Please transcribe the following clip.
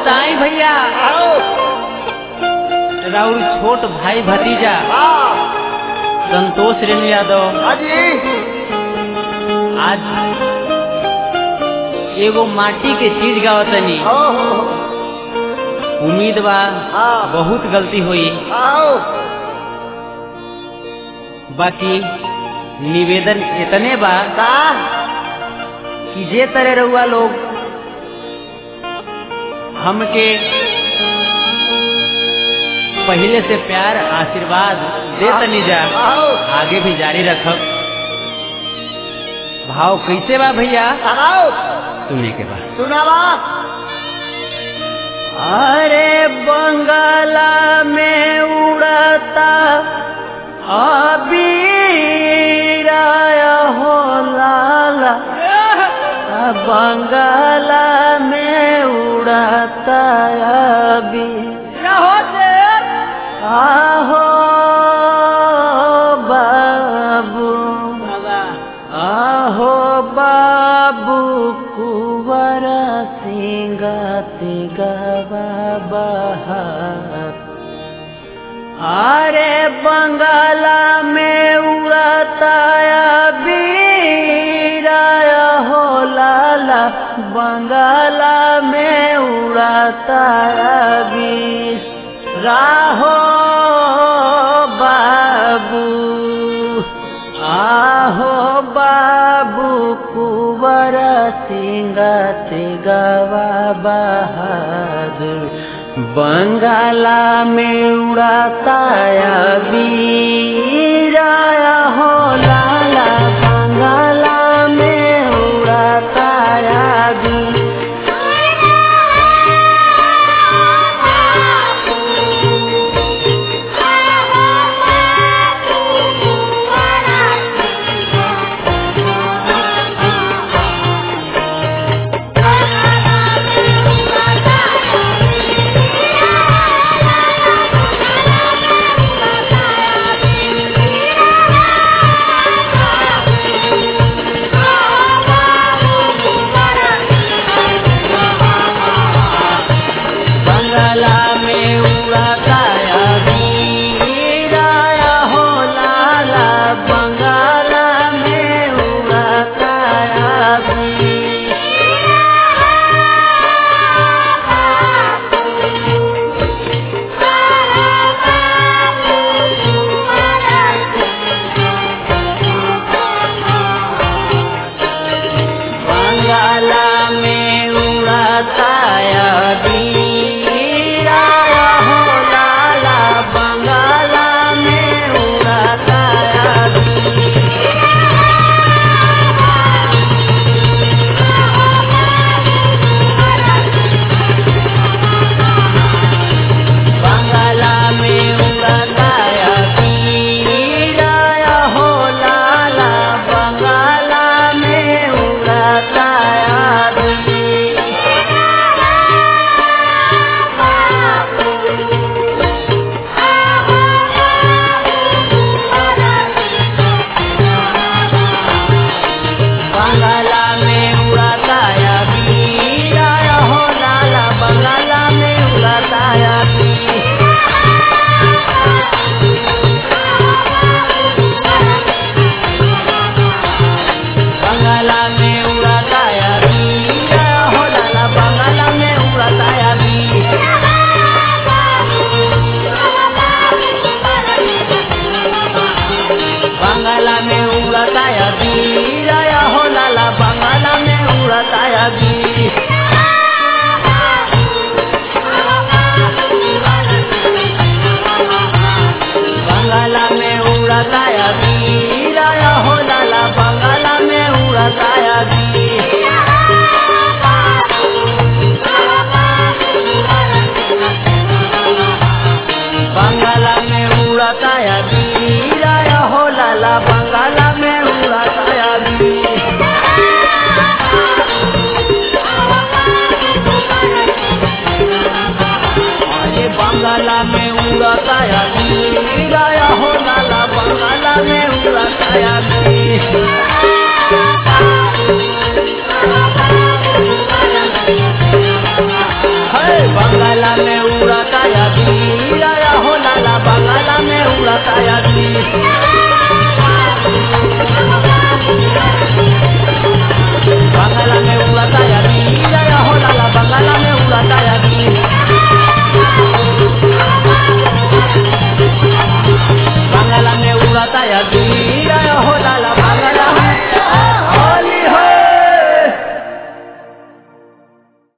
ताई भैया आओ राउर छोट भाई भतीजा हाँ संतोष रेणु यादव हाजी आज एगो माटी के चीज गावतनी ओ उम्मीद बा हाँ बहुत गलती हुई आओ बाकी निवेदन इतने बा का कि जे तरह रहुआ लोग हमके पहले से प्यार आशीर्वाद दे तनी जा आओ आगे भी जारी रखब भाव कैसे बा भैया आओ सुने के बाद सुनावा अरे बंगाला में उड़ता अबीराया हो लाला बंगाला में उड़ता अबी आहो बाबू आहो बाबू कुवर सिंगति गवा बहार अरे बंगाला में उड़ता बीराया हो लाला बंगाला में उड़ता बीस राहो बाबू आहो बाबू कुवर सिंगत गवा बहादुर बंगाला में उड़ाता बीराया हो लाला बंगाला में उड़ाता